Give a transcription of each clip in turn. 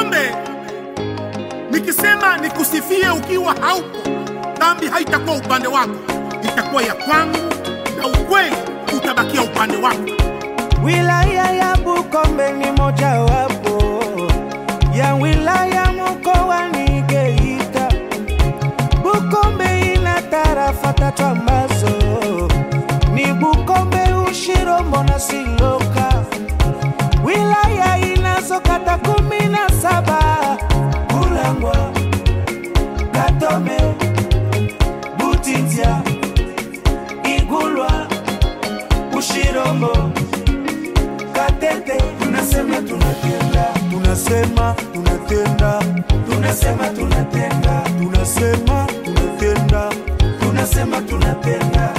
Bukombe, nikisema nikusifie ukiwa haupo, dhambi haitakuwa upande wako, itakuwa ya kwangu, na ukweli utabakia upande wako. Wilaya ya Bukombe ni mojawapo ya wilaya mkoani Geita. Bukombe ina tarafa tatu ambazo ni Bukombe, Ushirombo na Siloka. Wilaya inazo kata kumi na saba Bulangwa, Katome, Butitya, Igulwa, Ushirombo, Katete. Tunasema tunatenda, tunasema tunatenda, tunasema tunatenda, tunasema tunatenda, tunasema tunatenda,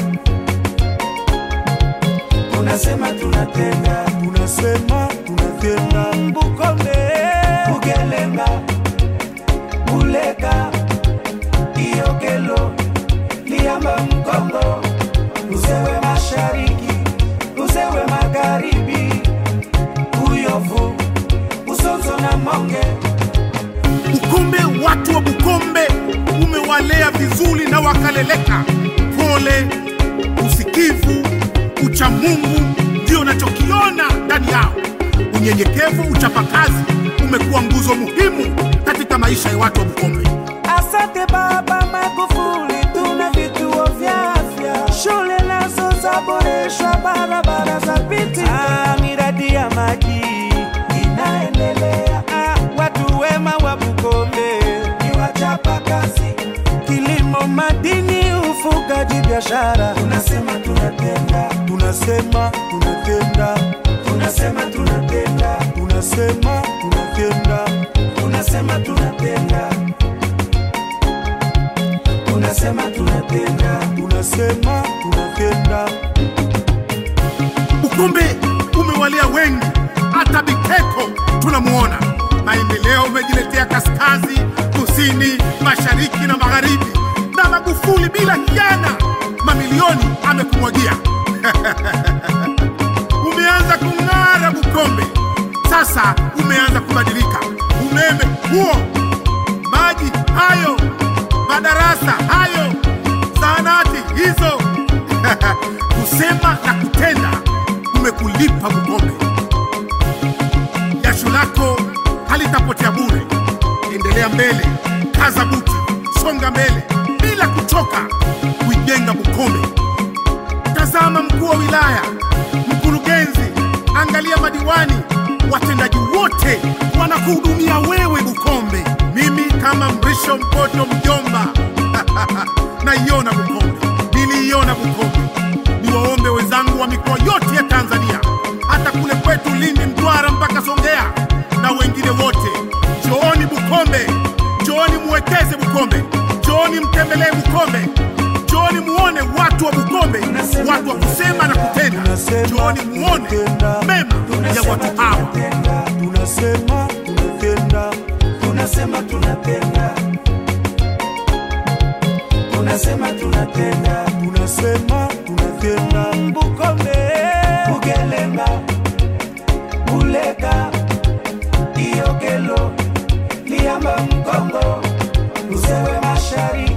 tunasema tunatenda, tunasema tunatenda. Bukombe, Bugelemba, Buleka, Iokelo, Liamba, Mkongo, Uzewe Mashariki, Uzewe Magharibi, Uyovu, Usonzo na Monge. Bukombe, watu wa Bukombe umewalea vizuri na wakaleleka. Pole, usikivu, uchamungu ndio nachokiona ndani yao. Unyenyekevu, uchapakazi umekuwa nguzo muhimu katika maisha ya watu wa Bukombe. Asante Baba Magufuli, tuna vituo vya afya, shule nazo zaboreshwa, barabara za piti, ah, miradi ya maji inaendelea. Ah, watu wema wa Bukombe ni wachapa kazi, kilimo, madini, ufugaji, biashara. Tunasema tunatenda, tunasema tunatenda, tunasema tunatenda, tunasema tunatenda, tunasema tunatenda tunasema tunatenda, tunasema tunatenda. Bukombe umewalea wengi, hata Biteko tunamuona. Maendeleo umejiletea kaskazi, kusini, mashariki na magharibi, na Magufuli bila hiana mamilioni amekumwagia. umeanza kung'ara Bukombe, sasa umeanza kubadilika. Umeme huo, maji hayo, madarasa hayo, zahanati hizo kusema na kutenda kumekulipa Bukombe. Jasho lako halitapotea bure. Endelea mbele, kaza buti, songa mbele bila kuchoka kuijenga Bukombe. Tazama mkuu wa wilaya, mkurugenzi, angalia madiwani, watendaji wote wanakuhudumia wewe Bukombe. Mimi kama Mrisho Mpoto mjomba naiona Bukombe, niliiona Bukombe. Niwaombe wenzangu wa mikoa yote ya Tanzania, hata kule kwetu Lindi, Mtwara mpaka Songea na wengine wote, njooni Bukombe, njooni muwekeze Bukombe, njooni mtembelee Bukombe, njooni muone watu wa Bukombe, watu wa kusema na kutenda. Njooni muone mema ya watu hawa. Tunasema tunatenda, tunasema tunatenda, tunasema tunatenda, tunasema tunatenda. Bukombe, Bugelemba, Buleka, Iokelo, Liamba, Mkongo, Uzewe Mashariki